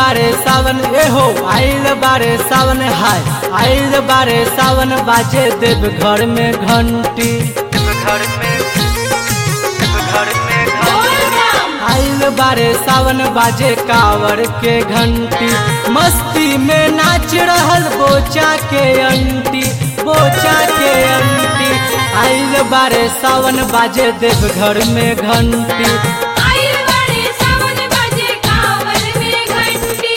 बारे सावन एहो आइल बारे सावन हाय आइल बारे सावन बाजे देव घर में घंटी घर में घर में आइल बारे सावन बाजे कावर के घंटी मस्ती में नाच रहल बोचा के अंटी बोचा के अंटी आइल बारे सावन बाजे देव घर में घंटी आइल बाड़े सावन बाजे कांवर में घंटी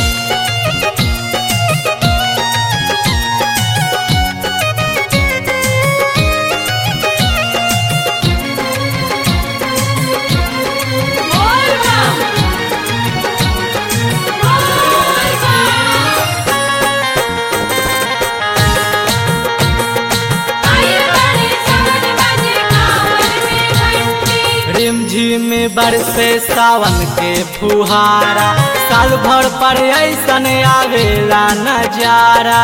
बोल बम बोल बम आइल बाड़े सावन बाजे कांवर में घंटी रिमझिम बरसे सावन के फुहारा साल भर पर ऐसन आवेला नजारा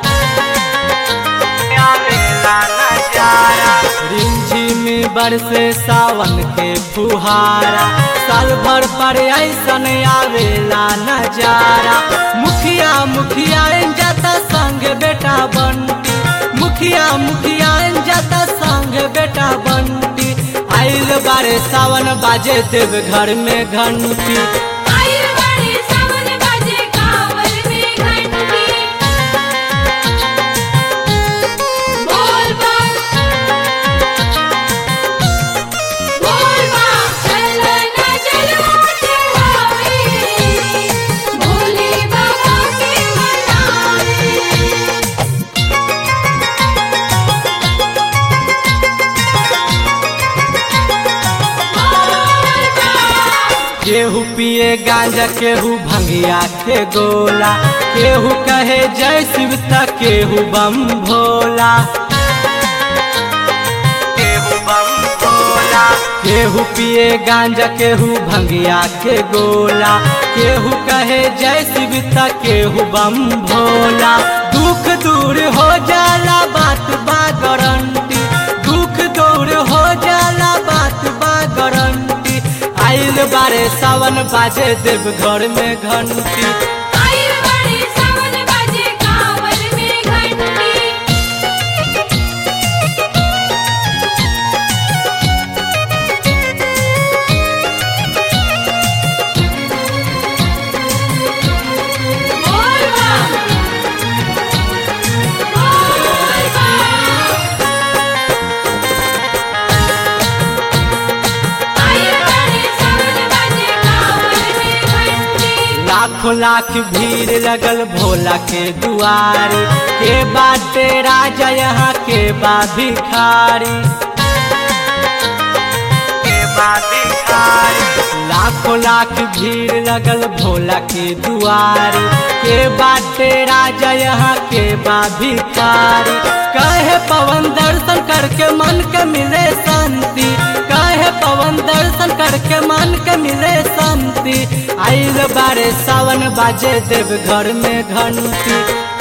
आवेला नजारा रिमझिम बरसे सावन के फुहारा साल भर पर ऐसन आवेला नजारा मुखिया मुखिया जाता संग बेटा बंटी मुखिया मुखिया जाता संग बेटा बंटी आइल बारे सावन बाजे देव घर में घंटी आइल बाड़े सावन बाजे कांवर में घंटी बोल बम बोल बम चलो ना चलो चढ़ावे भोले बाबा के मनावे बोल बम केहू पिए गांजा केहू भंगिया के गोला केहू कहे जय शिव त केहू बम भोला केहू बम भोला केहू पिए गांजा केहू भंगिया के गोला केहू कहे जय शिव त केहू बम भोला दुख दूर हो जाला बात बा गारंटी दुख दूर हो जाला बात बा गारंटी आइल बारे सावन बाजे देव घर में घंटी आइल बाड़े सावन बाजे कांवर में घंटी बोल बम बोल बम आइल बाड़े सावन बाजे कांवर में घंटी लाखों लाख भीड़ लगल भोला के दुआरे के बाटे राजा यहाँ के बा भिखारी के बा भिखारी लाखों लाख भीड़ लगल भोला के दुआरे के बाटे राजा यहाँ के बा भिखारी कहे पवन दर्शन करके मन के मिले शांति कहे पवन दर्शन करके मन के मिले शांति आइल बारे सावन बाजे देव घर में घंटी